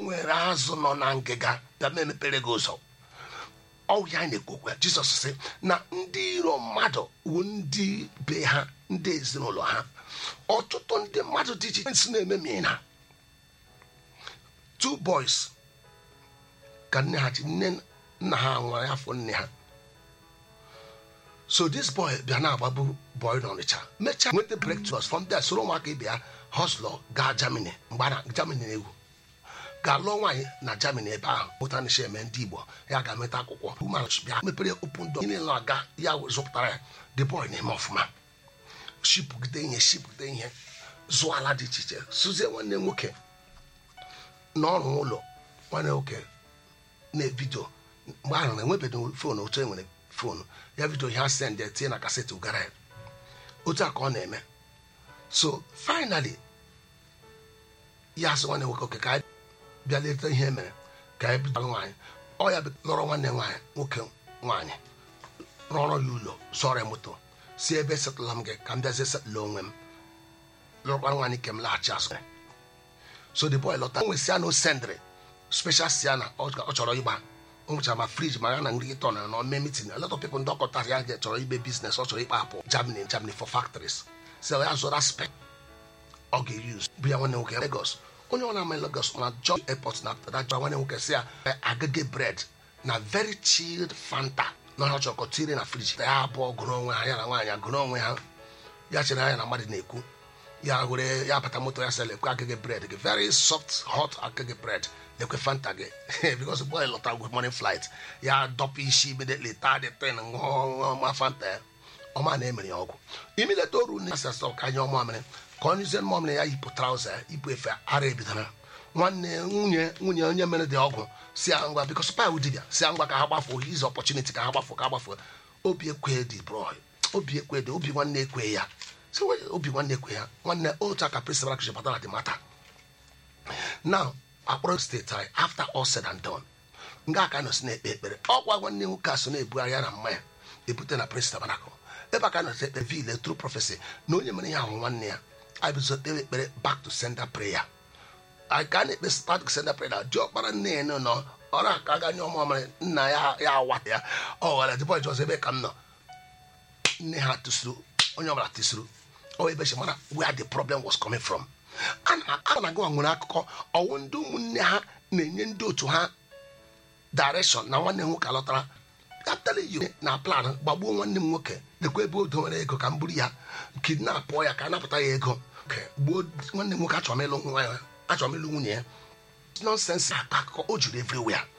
nwere azụ nọ na ngịga bịa ma emepere gị ụzọ ọwụ ya na-ekwu okwu ya jizọs sị na ndị iro mmadụ wụ ndị be ha ndị ezinụlọ ha ọtụtụ ndị mmadụ dị iche iche si na-eme mina two boys ka nne ha ji nne nna ha nwere afọ nne ha so this boy bịa na-agbagbu boy n'ọnịcha mechaa nweta breakthroughs from there soro ụmụaka ibe ya hoslo gaa germany mgbe a na germany na-egwu ga-alụọ nwaanyị na germany ebe ahụ pụta na eme ndị igbo ya ga-emeta akwụkwọ umeala bịa mepere open door niile na-aga ya zụpụtara ya the boy na-eme ọfụma shipụgide ihe shipụgide ihe zụọ ala dị iche iche sụzie nwanne nwoke n'ọrụ ụlọ nwanne nwoke na-ebido mgbe ahụ na-enwebeghị fon otu e nwere fon ya vidio ihe asend tinye na kasetị ụgara ya otu a ka ọ na-eme so finally ya sị nwanne nwoke oke ka anyị bịa leta ihe mere ka anyị bido nwaanyị ọ ya lọrọ nwanne nwaanyị nwoke nwaanyị rọrọ ya ụlọ sọrọ ya moto si ebe setụla m gị ka m bịazie setụla onwe m lọrọkwa nwaanyị ke m laghachi azụ so the boy lọta nwe siana o sendịrị special siana ọ chọrọ ịgba o nwechara ma friji ma ya na nri ịtọ na nọ mee meeting a lot of people ndị ọkọtara ya chọrọ ibe business ọ chọrọ ịkpa apụ Germany Germany for factories so ya zụra spec ọ ga-use bụ ya nwanne nwoke Lagos onye ọ na-ama Lagos na John airport na daja nwanne nwoke si ya agage bread na very chilled Fanta na ọ chọrọ tire na friji ya abụọ gụrụ onwe ha ya na nwaanyị gụrụ onwe ha ya chere anya na mmadụ na-ekwu ya were ya bata moto ya sị lekwe agage bread gị very soft hot agage bread lekwe fanta gị because boy lọta with morning flight ya dọpụ isi immediately taa the pen ṅụọ ma fanta ya ọma na-emere ya ọgwụ imileta oru na asasọ ka anya ọma mere ka onye zie mmụọ mere ya yipụ trauza ya ibu efe ara ebidara nwanne nwunye nwunye onye mere dị ọgwụ si ya ngwa bikos pa dibia si ya ngwa ka ha gbafuo his opportunity ka ha gbafuo ka ha gbafuo obi ekwe dị bro obi ekwe dị obi nwanne ekwe ya si obi nwanne ekwe ya nwanne otu aka principal kụchi batara dị mata now akpọrọ steeti anyị after all said and done nga aka nọsi na-ekpe ekpere ọkwa nwanne nwoke a so na-ebugharị ya na mmanya ebute na prince tabanakụ ebe aka nọsi ekpe vile true prophecy na onye mere ihe ahụ nwanne ya anyị bizo kpewe ekpere back to sender prayer anyị ka na-ekpe back to sender prayer dị ọkpara nne ya nọ ọrụ aka aga nye ọmụmara nna ya ya awata ya ọ ghara dịbọ ọzọ ebe ka m nọ nne ha tụsuru onye ọbụla tụsuru ọ ebe chi mara where the problem was coming from a na-agụwa nwere akụkọ ọwụ ndị ụmụnne ha na-enye ndị otu ha direction na nwanne m nwoke alọtara kapịtal yi na plan gbagbuo nwanne m nwoke lekwa ebe o dowere ego ka m buru ya kidnapụọ ya ka a napụta ya ego gbuo nwanne m nwoke achọrọ m ịlụ nwa ya achọrọ m ịlụ nwunye ya nọnsensị akpa akụkọ o juru everywhere